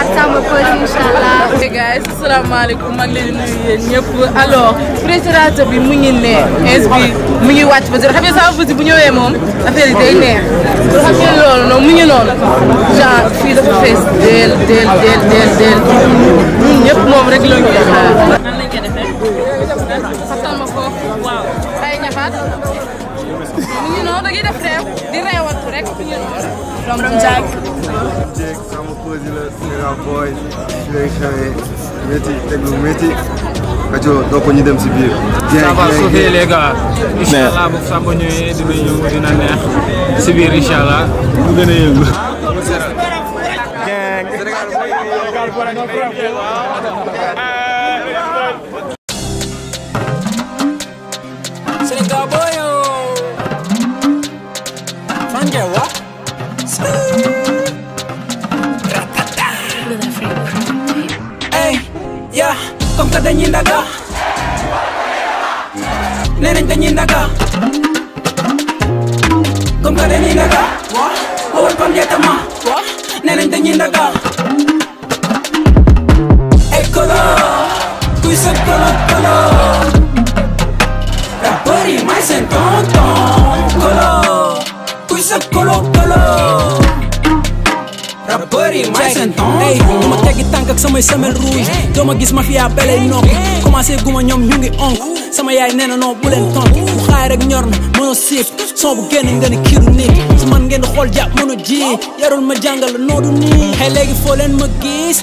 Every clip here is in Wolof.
Samba Peuzzi incha allah. hey guys asalaamaaleykum maa ngi leen di nuyu yéen ñëpp alors président bi mu ngi ne ins bi mu ngi wàcc ba zéro xam nga Samba Peuzzi bu ñëwee moom affaire yi day neex pour xam ngeen loolu noonu mu ngi noonu genre fii dafa fees del del del del del ñun ñëpp moom rek la ñu xaar. nan lañ ko defee. xatal ma foofu. waaw ay ñaxaat. mu ngi noonu da ngay def réew di réewantu rek mu ngi noonu. borom jaag. jéeg Samba Peuzzi la Sénégal boy fi lay xewee métti teg lu métti rajo doo ko ñu dem si biir. ça va sauver les gars incha allah bu Samba ñëwee dina yëngu dina neex si biir incha allah mu gën a yëngu. Sénégal boyo Fanje wa Ey, ya, comme que dañuy ndaga Nee nañ dañuy ndaga Comme que dañuy ndaga Wowal pam jetama Nee nañ dañuy ndaga Ey kolo Kuy sa kolo kolo Rappeur yi may seen tonton kolo kuy sa kolo kolo rappeur yi may seen tonton ey dama teggi tànk ak samay semelle rouge doo ma gis mafia belay nokk commencé guma ñoom ñu ngi onk sama yaay nee na non bu leen tontu bu xaay rek ñor na mëno siif son bu génn nga ne kiiru nit su man ngeen di xool jàpp mënu ji yarul ma jàngal la noodu nii xëy léegi foo leen ma gis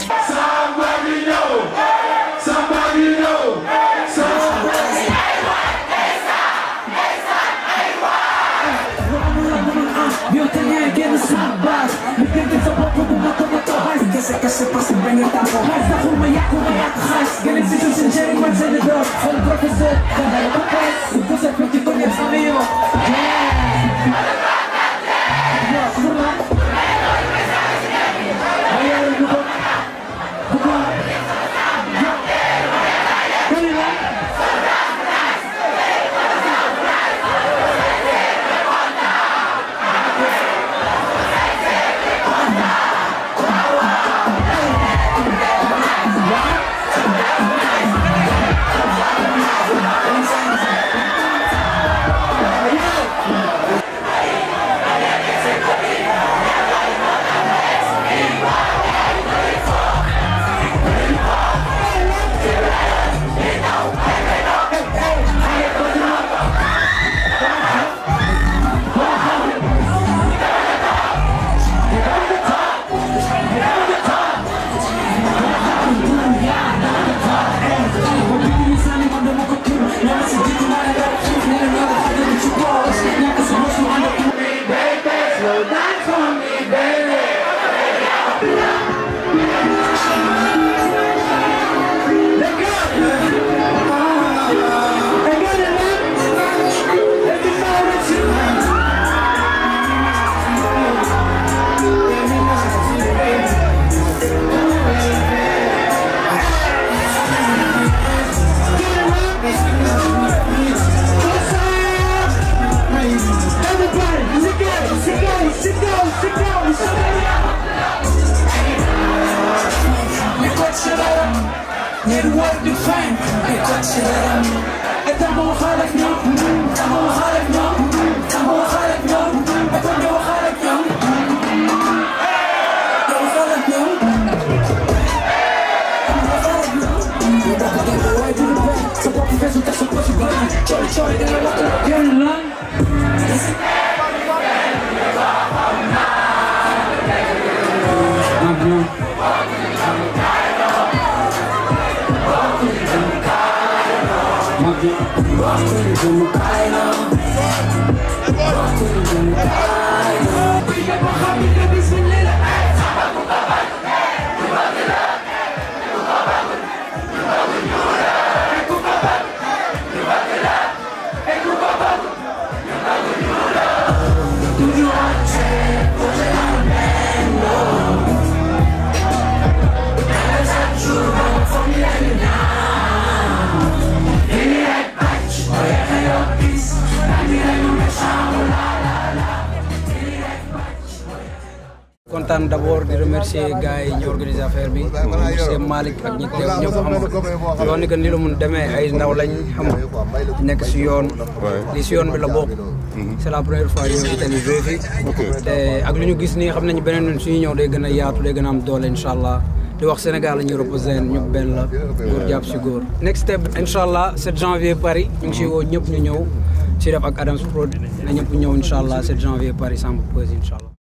kontaan d' abord di remercier gars yi ñu organisé affaire bi monsieur Malick ak ñi teew ñëpp xam nga yoon ni que ni la mun demee ay ndaw lañ xam nga nekk si yoon li si yoon bi la bokk c' est la première fois ñu ñëw Italie joué fi te ak lu ñu gis nii xam nañu beneen yoon suñu ñëw day gën a yaatu day gën a am doole incha allah di wax Sénégal la ñuy reposé ñëpp benn la góor jàpp si góor next step incha allah 7 janvier Paris ñu ngi si woo ñëpp ñu ñëw si def ak Adams Prod na ñëpp ñëw incha allah 7 janvier Paris Samba Peuzzi incha allah